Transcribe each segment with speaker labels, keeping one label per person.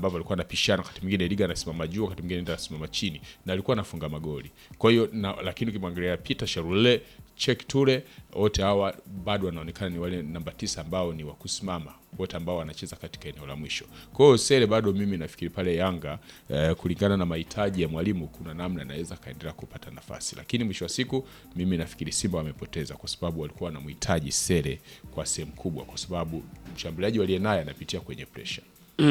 Speaker 1: ambavyo alikuwa anapishana, wakati mwingine Liga anasimama juu, wakati mwingine ndio anasimama chini, na alikuwa anafunga magoli. Kwa hiyo na, lakini ukimwangalia Peter Sharule, Cheick Toure, wote hawa bado wanaonekana ni wale namba tisa ambao ni wa kusimama wote ambao wanacheza katika eneo la mwisho. Kwa hiyo Sele bado mimi nafikiri pale Yanga eh, kulingana na mahitaji ya mwalimu kuna namna anaweza kaendelea kupata nafasi, lakini mwisho wa siku mimi nafikiri Simba wamepoteza kwa sababu walikuwa wanamhitaji Sele kwa sehemu kubwa, kwa sababu mshambuliaji waliye naye anapitia kwenye pressure.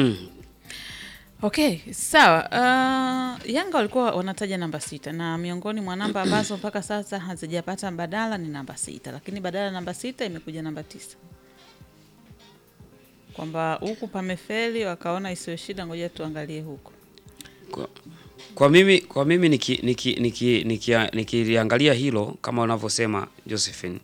Speaker 2: Okay, sawa. Uh, Yanga walikuwa wanataja namba sita na miongoni mwa namba ambazo mpaka sasa hazijapata mbadala ni namba sita, lakini badala ya namba sita imekuja namba tisa, kwamba huku pamefeli, wakaona isiyo shida, ngoja tuangalie huku.
Speaker 3: Kwa, kwa mimi kwa mimi nikiliangalia niki, niki, niki, nikiliangalia hilo kama unavyosema Josephine,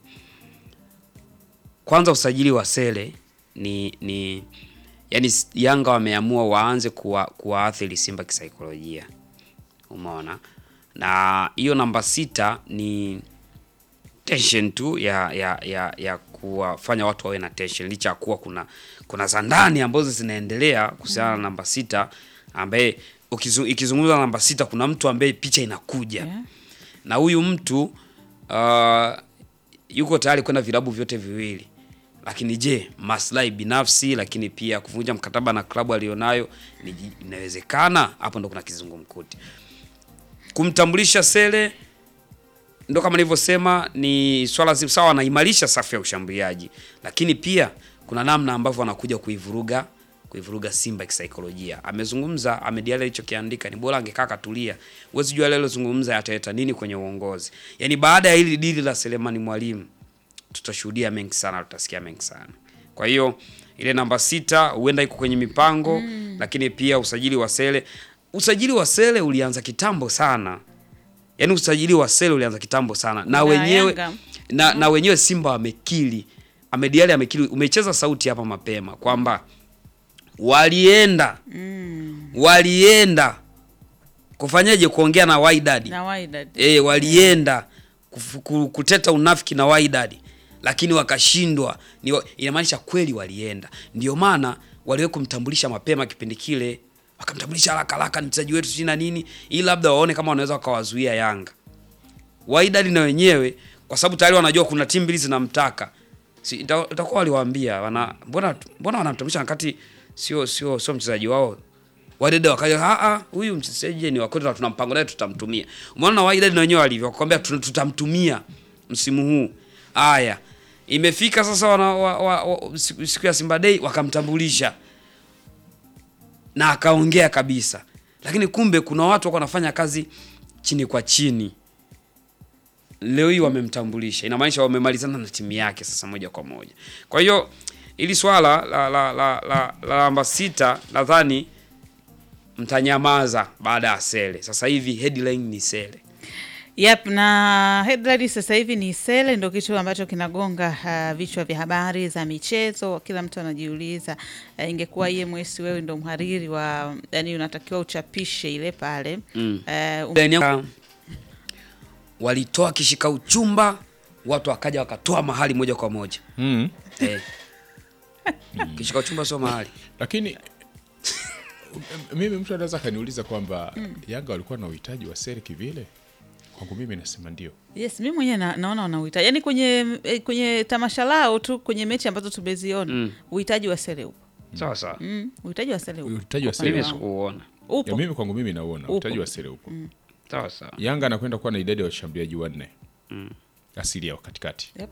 Speaker 3: kwanza usajili wa Sele ni ni yani Yanga wameamua waanze kuwa, kuwaathiri Simba kisaikolojia, umeona, na hiyo namba sita ni tension tu ya ya ya, ya kuwafanya watu wawe na tension, licha ya kuwa kuna kuna za ndani ambazo zinaendelea kuhusiana na namba sita ambaye ukizu- ikizungumza namba sita kuna mtu ambaye picha inakuja
Speaker 2: Yeah.
Speaker 3: na huyu mtu uh, yuko tayari kwenda vilabu vyote viwili, lakini je, maslahi binafsi, lakini pia kuvunja mkataba na klabu alionayo ni inawezekana? Hapo ndo kuna kizungumkuti. Kumtambulisha Sele ndo kama nilivyosema, ni swala zi- sawa, anaimarisha safu ya ushambuliaji, lakini pia kuna namna ambavyo anakuja kuivuruga kuivuruga Simba kisaikolojia. Amezungumza Ahmed Ally alichokiandika ni bora angekaa katulia. Huwezi jua leo zungumza yataleta nini kwenye uongozi. Yaani baada ya hili dili la Selemani Mwalimu tutashuhudia mengi sana, tutasikia mengi sana. Kwa hiyo ile namba sita huenda iko kwenye mipango lakini pia usajili wa Sele, usajili wa Sele ulianza kitambo sana. Yaani usajili wa Sele ulianza kitambo sana na,
Speaker 2: Na
Speaker 3: wenyewe
Speaker 2: Yanga.
Speaker 3: na, na wenyewe Simba wamekili, Ahmed Ally amekili, umecheza sauti hapa mapema kwamba walienda walienda kufanyaje, kuongea na Wydad
Speaker 2: Na Wydad.
Speaker 3: eh, walienda kufu- ku- kuteta unafiki na Wydad lakini wakashindwa. Ni wa- Inamaanisha kweli walienda, ndio maana waliwe kumtambulisha mapema kipindi kile, wakamtambulisha haraka haraka, ni mchezaji wetu sijui na nini, ili labda waone kama wanaweza wakawazuia Yanga. Wydad na wenyewe kwa sababu tayari wanajua kuna timu mbili zinamtaka, si ita- itakuwa waliwaambia wana mbona mbona wanamtambulisha wakati sio sio sio mchezaji wao. Wydad wakaja a a huyu mchezaji ni wako tuna mpango naye tutamtumia. Umeona na Wydad na wenyewe walivyo wakwambia tuna- tutamtumia msimu huu. Haya. Imefika sasa wana, wa, wa, wa, siku, siku ya Simba Day wakamtambulisha na akaongea kabisa, lakini kumbe kuna watu wako wanafanya kazi chini kwa chini. Leo hii wamemtambulisha, inamaanisha wamemalizana na timu yake sasa moja kwa moja. Kwa hiyo ili swala la la la la la namba sita nadhani mtanyamaza baada ya Sele. Sasa hivi headline ni Sele.
Speaker 2: Yep, na headline sasa hivi ni Sele ndo kitu ambacho kinagonga uh, vichwa vya habari za michezo. Kila mtu anajiuliza uh, ingekuwa EMS wewe ndo mhariri wa, yani unatakiwa uchapishe ile pale
Speaker 3: Mm.
Speaker 2: uh, um,
Speaker 3: Headline yangu, walitoa kishika uchumba, watu wakaja wakatoa mahali moja kwa moja
Speaker 1: Mm.
Speaker 3: eh. Kishika uchumba sio mahali
Speaker 1: Lakini mimi mtu anaweza akaniuliza kwamba Yanga walikuwa na uhitaji wa Sele kivile. Kwangu mimi nasema ndio.
Speaker 2: Yes, mi mwenyewe na, naona wana uhitaji yani kwenye eh, kwenye tamasha lao tu kwenye mechi ambazo tumeziona
Speaker 3: Mm.
Speaker 2: uhitaji wa Sele upo.
Speaker 3: sawa sawa.
Speaker 2: Mm, uhitaji wa Sele upo.
Speaker 1: Uhitaji wa
Speaker 2: Kwa upande
Speaker 1: Sele
Speaker 3: Mimi
Speaker 2: wangu.
Speaker 3: sikuuona.
Speaker 1: ya
Speaker 2: Upo.
Speaker 1: mimi kwangu mimi nauona
Speaker 2: Upo.
Speaker 1: uhitaji wa Sele upo.
Speaker 3: Sawa sawa.
Speaker 1: Yanga anakwenda kuwa na idadi ya washambuliaji wanne asili ya katikati
Speaker 2: Yep.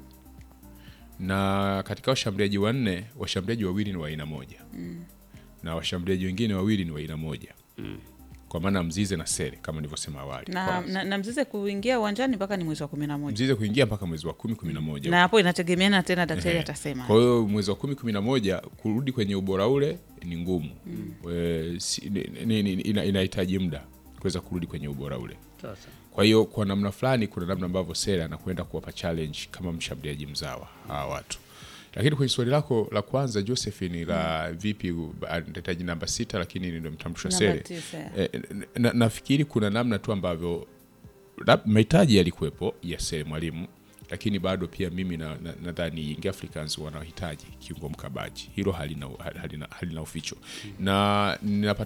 Speaker 1: na katika washambuliaji wanne washambuliaji wawili ni wa aina moja na washambuliaji wengine wawili ni wa aina moja kwa maana Mzize na Sele kama nilivyosema awali
Speaker 2: Na,
Speaker 1: Kwa-
Speaker 2: na, na Mzize kuingia uwanjani mpaka ni mwezi wa kumi na moja
Speaker 1: Mzize kuingia mpaka mwezi wa kumi kumi na moja
Speaker 2: na hapo inategemeana tena daktari
Speaker 1: Ehe.
Speaker 2: atasema.
Speaker 1: Kwa hiyo mwezi wa kumi kumi na moja kurudi kwenye ubora ule ni ngumu Eh, si- ni- ni- ni- ina- inahitaji muda kuweza kurudi kwenye ubora ule.
Speaker 3: Sawa sawa.
Speaker 1: Kwa hiyo kwa namna fulani, kuna namna ambavyo Sele anakwenda kuwapa challenge kama mshambuliaji mzawa hawa watu. Lakini kwenye swali lako la kwanza Josephine, la vipi u- anahitaji namba sita, lakini ndio mtambulisho
Speaker 2: Namba
Speaker 1: Sele,
Speaker 2: tisa, ya.
Speaker 1: eh, na, nafikiri kuna namna tu ambavyo lab- mahitaji yalikuwepo ya Sele mwalimu, lakini bado pia mimi nadhani na, nadhani Young Africans wanahitaji kiungo mkabaji, hilo halina, halina, halina uficho na ninapata